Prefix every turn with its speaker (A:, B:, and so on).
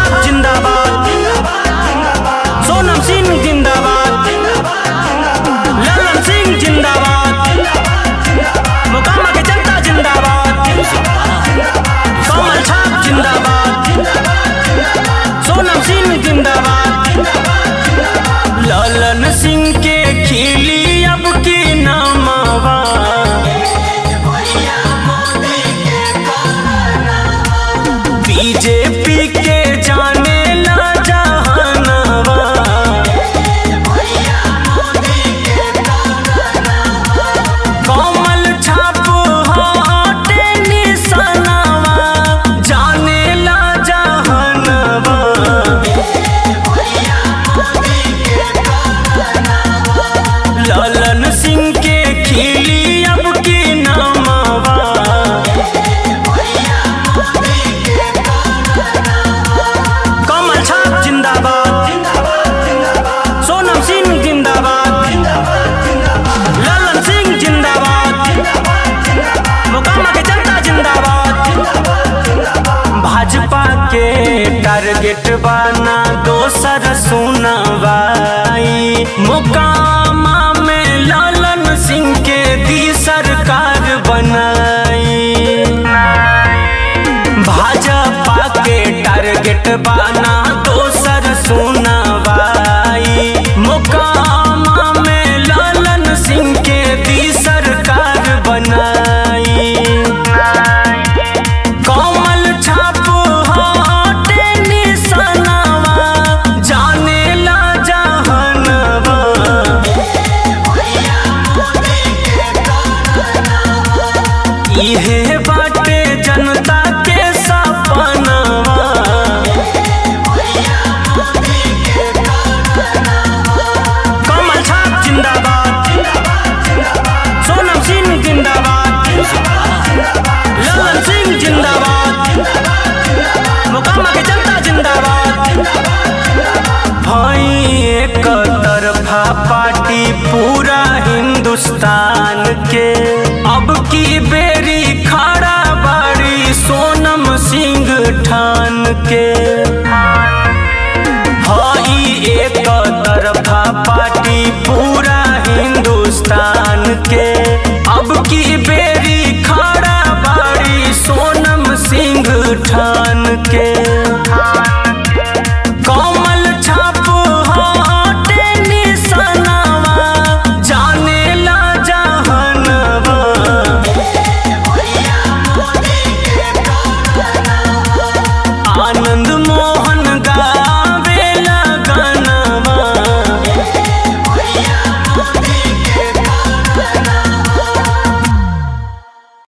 A: छाप जिंदाबाद सोनम सिंह जिंदाबाद ललन सिंह जिंदाबाद मोकामा के जनता जिंदाबाद कमल छाप जिंदाबाद सोनम सिंह जिंदाबाद ललन सिंह के खिली अब की नामावा बीजेपी के जाने ला जहानवा कमल छाप हटे निशानवा जाने ला जहानवा ललन सिंह के खिली अब की नामावा कमल छाप जिंदाबाद सोनम सिंह जिंदाबाद ललन सिंह जिंदाबाद मोकामा के जनता जिंदाबाद भाजपा के टारगेट बाना दोसर सुनवाई मोकामा में ललन सिंह के दी सरकार बनाई भाजपा के टारगेट बाना दोसर सुनवाई मोकामा में ललन सिंह के दी सरकार बनाई कमल छाप हटे निशानवा जाने ला जहानवा इहे बाटे जनता के सपनवा कमल छाप जिंदाबाद सोनम सिंह जिंदाबाद ललन सिंह जिंदाबाद मोकामा के जनता जिंदाबाद भाई एक तरफा पार्टी पूरा हिंदुस्तान के अब की बेरी खड़ा बाड़ी सोनम सिंह ठान के